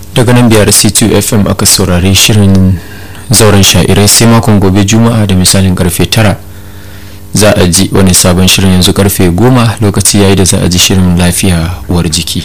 daga nan biyar c2 fm aka saurari shirin zauren sha'irai sai makon gobe juma'a da misalin karfe tara za a ji wani sabon shirin yanzu karfe goma lokaci yayi da za a ji shirin lafiya uwar jiki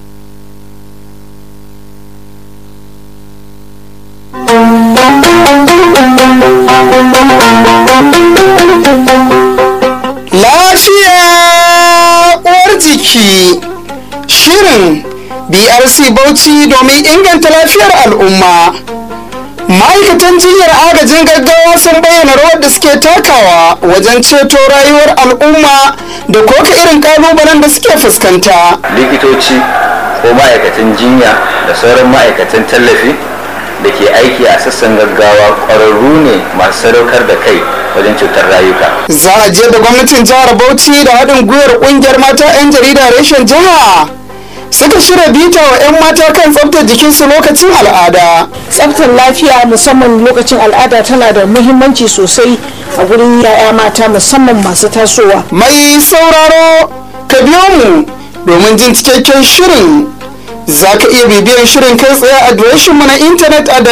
lafiya uwar jiki shirin brc bauchi domin inganta lafiyar al'umma ma'aikatan jinyar agajin gaggawa sun bayyana rawar da suke takawa wajen ceto rayuwar al'umma da koka irin kalubalen da suke fuskanta likitoci ko ma'aikatan jinya da sauran ma'aikatan tallafi da ke aiki a sassan gaggawa ƙwararru ne masu sadaukar da kai wajen cutar rayuka za a je da gwamnatin jihar bauchi da haɗin gwiwar ƙungiyar mata 'yan jarida reshen jiha suka shirya bita wa 'yan mata kan tsabtar jikinsu lokacin al'ada tsaftar lafiya musamman lokacin al'ada tana da muhimmanci sosai a gurin yaya mata musamman masu tasowa mai sauraro ka biyo mu domin jin cikakken shirin za ka iya bibiyar shirin kai tsaye a adireshinmu na intanet a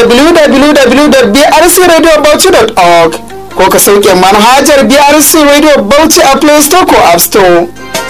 www.brcradiobauchi.org ko ka sauke manhajar brc radio bauchi a play store ko app store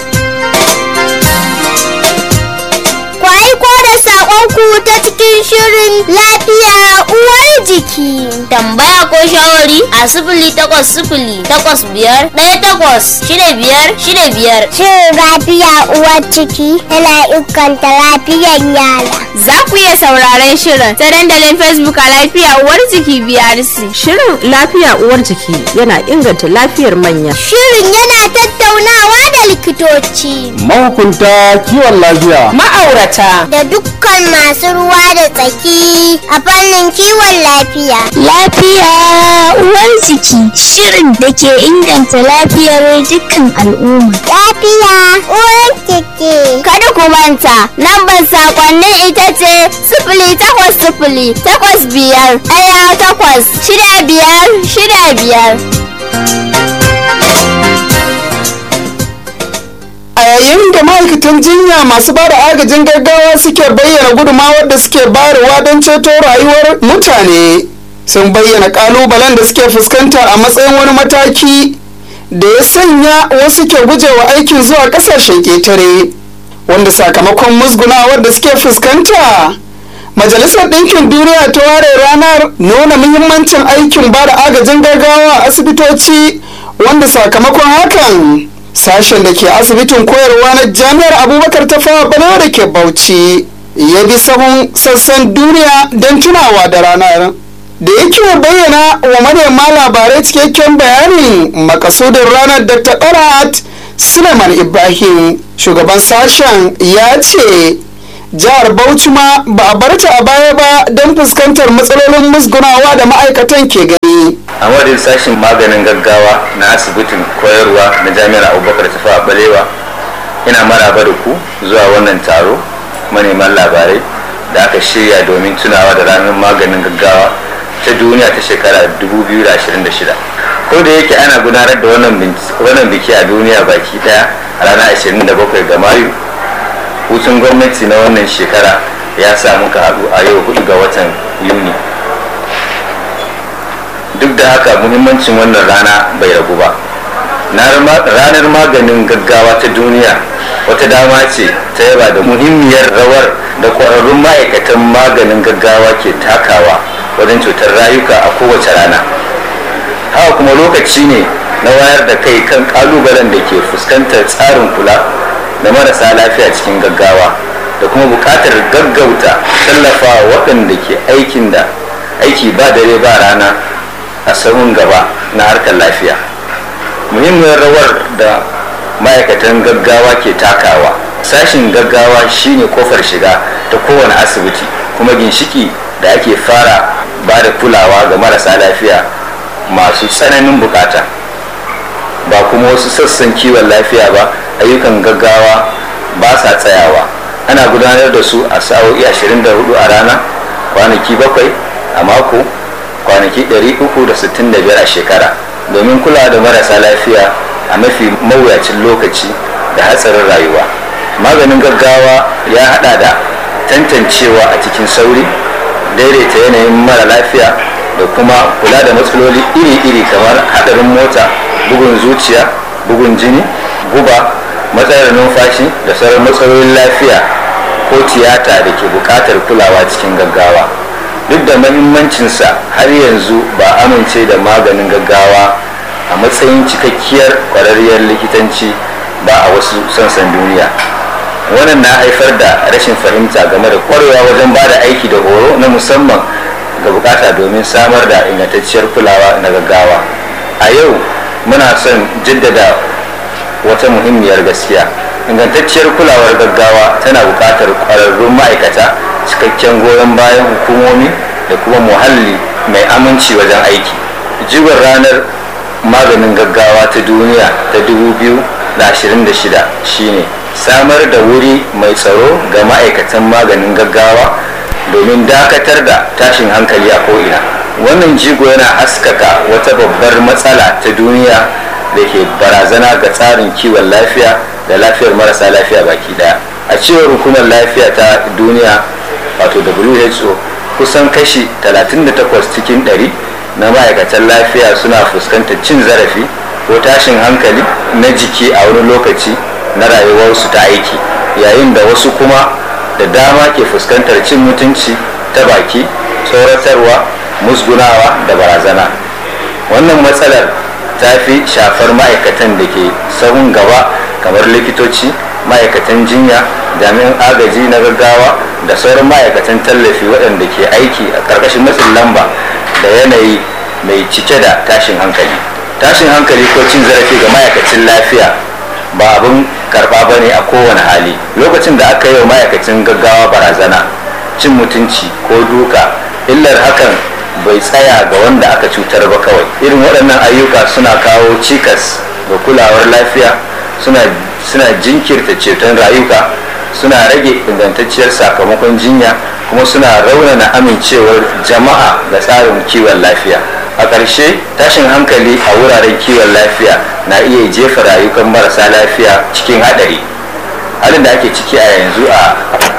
ku aiko da saƙonku ta cikin shirin lafiya uwar jiki. tambaya ko shawari a sifili takwas sifili takwas biyar ɗaya takwas shida biyar shida biyar Shin lafiya uwar ciki yana inganta lafiyar yara. za ku iya sauraren shirin ta dandalin facebook a lafiya uwar jiki brc shirin lafiya uwar jiki yana inganta lafiyar manya Shirin yana tattaunawa da likitoci mahukunta kiwon lafiya ma'aurata da dukkan masu ruwa da tsaki a fannin kiwon lafiya. Lafiya uwar jiki shirin da ke inganta lafiyar dukkan al'umma. Lafiya uwar ciki. kada ku manta lambar sakonnin ita ce sifili takwas sifili takwas biyar ɗaya takwas shida biyar shida biyar a yayin da ma'aikatan jinya masu ba da agajin gaggawa suke bayyana gudunmawar da suke bayarwa don ceto rayuwar mutane sun bayyana kalubalen da suke fuskanta a matsayin wani mataki da ya sanya wasu ke gujewa aikin zuwa kasashen ƙetare wanda sakamakon musgunawar da suke fuskanta majalisar ɗinkin duniya ta ware ranar nuna muhimmancin aikin ba da agajin gaggawa a asibitoci wanda sakamakon hakan sashen da ke asibitin koyarwa na jami'ar abubakar ta fawa balewa da ke bauchi ya bi sahun sassan duniya don tunawa da ranar da yake bayyana wa manema labarai cikakken bayanin makasudin ranar dr ɗarat suleiman ibrahim shugaban sashen ya ce jihar bauchi ma ba a barta a baya ba don fuskantar matsalolin musgunawa da ma'aikatan ke gani a madadin sashen maganin gaggawa na asibitin koyarwa na jami'ar abubakar tafa balewa ina maraba da ku zuwa wannan taro maneman labarai da aka shirya domin tunawa da ranar maganin gaggawa ta duniya ta shekara 2026 ko da yake ana gudanar da wannan biki a duniya baki daya a ranar 27 ga mayu hutun gwamnati na wannan shekara ya samu ka haɗu a yau 4 ga watan yuni duk da haka muhimmancin wannan rana bai ragu ba ranar maganin gaggawa ta duniya wata dama ce ta yaba da muhimmiyar rawar da ƙwararrun ma'aikatan maganin gaggawa ke takawa wajen cutar rayuka a kowace rana haka kuma lokaci ne na wayar da kai kan kalubalen da ke fuskantar tsarin kula da marasa lafiya cikin gaggawa da kuma buƙatar gaggauta tallafa waɗanda ke aikin da aiki ba dare ba rana a sahun gaba na harkar lafiya muhimmiyar rawar da ma'aikatan gaggawa ke takawa sashin gaggawa shine kofar shiga ta kowane asibiti kuma ginshiki da ake fara ba da kulawa ga marasa lafiya masu tsananin bukata ba kuma wasu sassan kiwon lafiya ba ayyukan gaggawa ba sa tsayawa ana gudanar da su a sa'o'i 24 a rana kwanaki bakwai a mako kwanaki 365 a shekara domin kula da marasa lafiya a mafi mawuyacin lokaci da hatsarin rayuwa maganin gaggawa ya hada da tantancewa a cikin sauri daidaita yanayin mara lafiya da kuma kula da matsaloli iri-iri kamar hadarin mota bugun zuciya bugun jini guba matsalar numfashi da sauran matsalolin lafiya ko tiyata da ke buƙatar kulawa cikin gaggawa duk da mahimmancinsa har yanzu ba amince da maganin gaggawa a matsayin cikakkiyar kwararriyar likitanci ba a wasu sassan duniya wannan na haifar da rashin fahimta game da kwarewa wajen ba da aiki da horo na musamman ga bukata domin samar da ingantacciyar kulawa na gaggawa a yau muna son jaddada wata muhimmiyar gaskiya ingantacciyar kulawar gaggawa tana bukatar kwararrun ma'aikata cikakken goyon bayan hukumomi da kuma muhalli mai aminci wajen aiki jigon ranar maganin gaggawa ta duniya ta 2026 shine samar da wuri mai tsaro ga ma'aikatan maganin gaggawa domin dakatar da tashin hankali a ko'ina wannan jigo yana haskaka wata babbar matsala ta duniya da ke barazana ga tsarin kiwon lafiya da lafiyar marasa lafiya baki daya a cewar hukumar lafiya ta duniya wato who kusan kashi 38 cikin 100 na ma'aikatan lafiya suna fuskantar cin zarafi ko tashin hankali na jiki a wani lokaci na rayuwarsu ta aiki yayin da wasu kuma da dama ke fuskantar cin mutunci ta baki tsoratarwa musgunawa da barazana wannan matsalar ta fi shafar ma'aikatan da ke sahun gaba kamar likitoci ma'aikatan jinya jami'an agaji na gaggawa da sauran ma'aikatan tallafi waɗanda ke aiki a ƙarƙashin matsin lamba da yanayi mai cike da tashin hankali tashin hankali ko cin zarafi ga ma'aikacin lafiya ba abin karɓa ba ne a kowane hali lokacin da aka yi wa ma'aikacin gaggawa barazana cin mutunci ko duka illar hakan bai tsaya ga wanda aka cutar ba kawai irin waɗannan ayyuka suna kawo cikas ga kulawar lafiya suna, suna jinkirta ceton rayuka suna rage ingantacciyar sakamakon jinya kuma suna raunana amincewar jama'a ga tsarin kiwon lafiya a ƙarshe tashin hankali a wuraren kiwon lafiya na iya jefa rayukan marasa lafiya cikin haɗari halin da ake ciki a yanzu a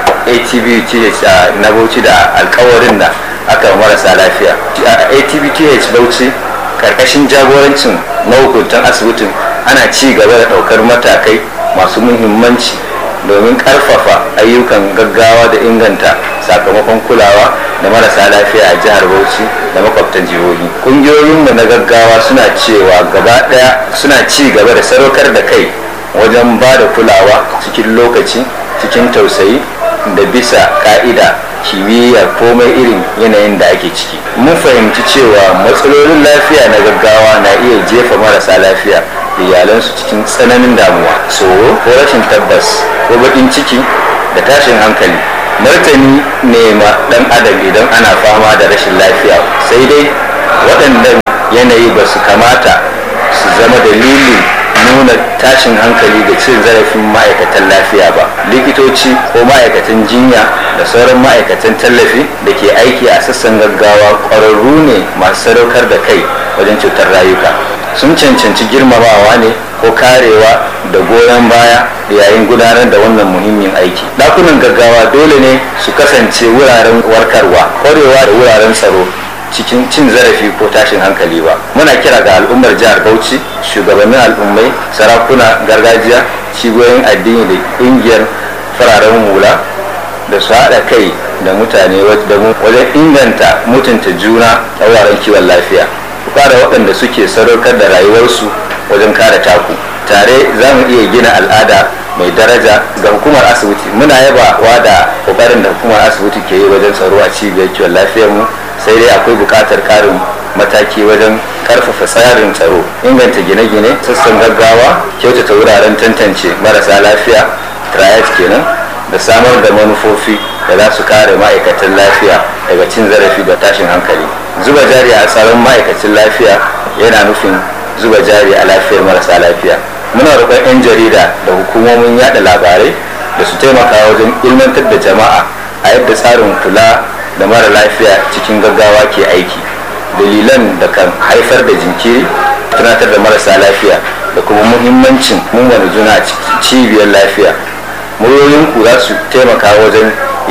atbth na bauchi da alkawarin da aka marasa lafiya a atbth bauchi karkashin jagorancin mahukuntan asibitin ana ci gaba da ɗaukar matakai masu muhimmanci domin karfafa ayyukan gaggawa da inganta sakamakon kulawa da marasa lafiya a jihar bauchi da makwabtan jihohi ƙungiyoyinmu na gaggawa suna cewa gaba ɗaya suna ci gaba da sadaukar da kai wajen ba da kulawa cikin lokaci cikin tausayi da bisa ka'ida kimiyya komai irin yanayin da ake ciki mun fahimci cewa matsalolin lafiya na gaggawa na iya jefa marasa lafiya da iyalansu cikin tsananin damuwa tsoro ko rashin tabbas ko baƙin ciki da tashin hankali martani ne ma ɗan adam idan ana fama da rashin lafiya sai dai waɗannan yanayi ba su kamata su zama dalilin nuna tashin hankali da cin zarafin ma'aikatan lafiya ba likitoci ko ma'aikatan jinya da sauran ma'aikatan tallafi da ke aiki a sassan gaggawa ƙwararru ne masu sadaukar da kai wajen cutar rayuka sun cancanci girmamawa ne ko karewa da goyon baya yayin gudanar da wannan muhimmin aiki ɗakunan gaggawa dole ne su kasance wuraren warkarwa ƙwarewa da wuraren tsaro cikin cin zarafi ko tashin hankali ba muna kira ga al'ummar jihar bauchi shugabannin al'ummai sarakuna gargajiya cibiyoyin addini da ƙungiyar fararen hula da su haɗa kai da mutane wajen inganta mutunta juna a wuraren kiwon lafiya kare waɗanda suke sadaukar da rayuwarsu wajen kare taku tare za mu iya gina al'ada mai daraja ga hukumar asibiti muna yabawa da kokarin da hukumar asibiti ke yi wajen tsaro a cibiyar kiwon lafiyar mu sai dai akwai buƙatar ƙarin mataki wajen ƙarfafa tsarin tsaro inganta gine-gine sassan gaggawa kyautata wuraren tantance marasa lafiya triad kenan da samar da manufofi da za su kare ma'aikatan lafiya daga cin zarafi da tashin hankali zuba jari a tsaron ma'aikacin lafiya yana nufin zuba jari a lafiyar marasa lafiya muna roƙon 'yan jarida da hukumomin yada labarai da su taimaka wajen ilmantar da jama'a a yadda tsarin kula da mara lafiya cikin gaggawa ke aiki dalilan da kan haifar da jinkiri tunatar da marasa lafiya da kuma muhimmancin mungana juna cibiyar lafiya muryoyinku za su taimaka wajen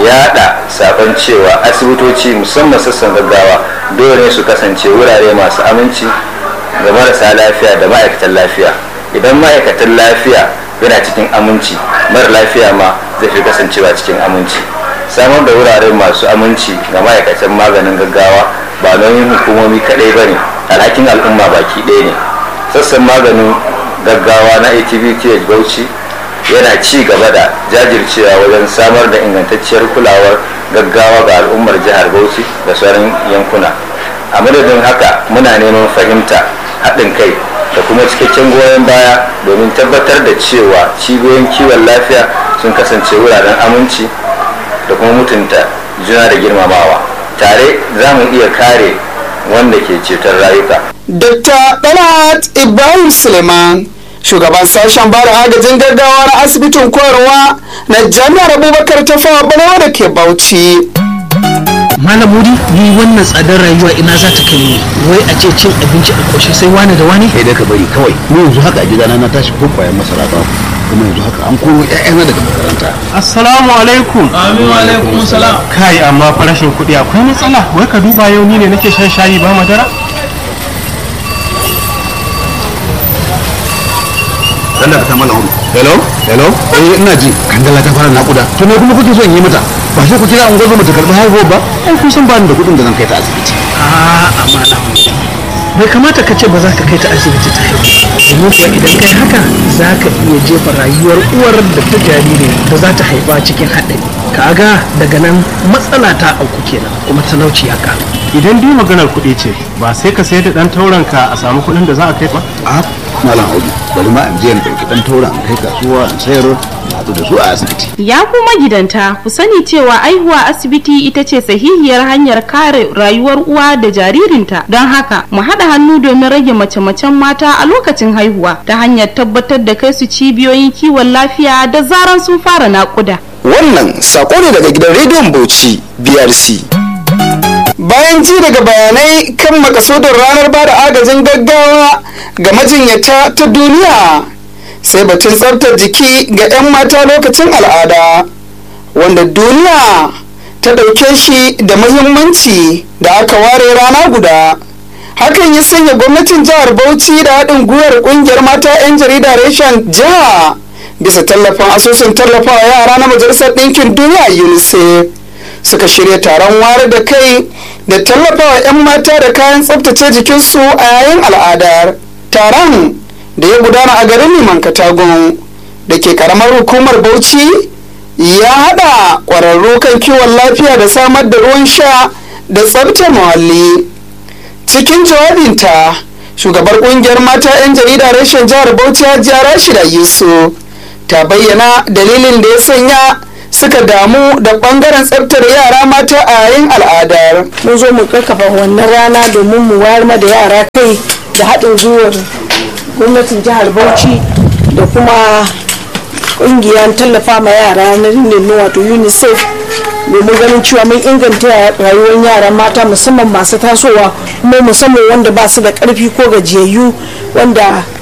yada sabon cewa asibitoci musamman sassan gaggawa dole ne su kasance wurare masu aminci ga marasa lafiya da ma'aikatan lafiya idan ma'aikatan lafiya yana cikin aminci mara lafiya ma zai fi kasancewa cikin aminci samar da wurare masu aminci ga ma'aikatan maganin gaggawa ba nauyin hukumomi kadai ba ne alhakin al'umma baki ɗaya ne sassan maganin gaggawa na atvth bauchi yana ci gaba da jajircewa wajen samar da ingantacciyar kulawar gaggawa ga al'ummar jihar bauchi da sauran yankuna a madadin haka muna neman fahimta haɗin kai da kuma cikakken goyon baya domin tabbatar da cewa cibiyoyin kiwon lafiya sun kasance wuraren aminci da kuma mutunta juna da girmamawa tare za mu iya kare wanda ke ceton rayuka Dr. Dalat Ibrahim Suleiman shugaban sashen bada agajin gaggawa na asibitin koyarwa na jami'ar abubakar ta fawa balewa da ke bauchi malam mudi ni wannan tsadar rayuwa ina za ta kai ni wai a ce cin abinci a ƙoshe sai wani da wani kai dai ka bari kawai ni yanzu haka a gidana na tashi ko kwayan masara ba kuma yanzu haka an koro ƴaƴana daga makaranta assalamu alaikum amin wa alaikum salam kai amma farashin kuɗi akwai matsala wai ka duba yau ni ne nake shan shayi ba madara Allah ka ta mana hudu hello hello eh ina ji kandala ta fara nakuda to me kuma kuke so in yi mata ba sai ku kira ungozo ta karbi haihuwa ba ai kun san ba ni da kuɗin da zan kai ta asibiti a amana bai kamata ka ce ba za ka kai ta asibiti ta haihu domin kuwa idan kai haka za ka iya jefa rayuwar uwar da ta jariri da za ta haifa cikin haɗari kaga daga nan matsala ta auku kenan kuma talauci ya ƙaru idan dai maganar kuɗi ce ba sai ka sayar da ɗan tauren ka a samu kuɗin da za a kai ba a malam audu bari ma in je in ɗauki ɗan tauren in kai kasuwa in sayar na haɗu da su a asibiti Ya kuma gidanta ku sani cewa aihuwa asibiti ita ce sahihiyar hanyar kare rayuwar uwa da jaririnta don haka mu haɗa hannu domin rage mace-macen mata a lokacin haihuwa ta hanyar tabbatar da kai su cibiyoyin kiwon lafiya da zaran sun fara naƙuda. wannan sako ne daga gidan rediyon bauchi brc bayan ji daga bayanai kan makasudin ranar bada agajin gaggawa ga majinyata ta duniya sai batun tsaftar jiki ga 'yan mata lokacin al'ada wanda duniya ta ɗauke shi da muhimmanci da aka ware rana guda hakan ya sanya gwamnatin jihar bauchi da haɗin gwiwar ƙungiyar mata 'yan jarida reshen jiha bisa tallafin asusun tallafawa yara na majalisar ɗinkin duniya unicef suka shirya taron wayar da kai da tallafawa 'yan mata da kayan tsabtace jikinsu a yayin al'adar taron da ya gudana a garin liman katagun da ke karamar hukumar bauchi ya hada ƙwararru kan kiwon lafiya da samar da ruwan sha da tsabtar muhalli cikin jawabinta shugabar kungiyar mata 'yan jarida reshen jihar bauchi hajiya rashida yusuf ta bayyana dalilin da ya sanya suka damu da bangaren tsabtar yara mata a yayin al'adar mun zo mu kakkafa wannan rana domin mu wayar ma da yara kai da haɗin gwiwar gwamnatin jihar bauchi da kuma ƙungiyar tallafa ma yara na rinin wato unicef domin ganin cewa mun inganta rayuwar yara mata musamman masu tasowa kuma musamman wanda ba su da ƙarfi ko gajiyayyu wanda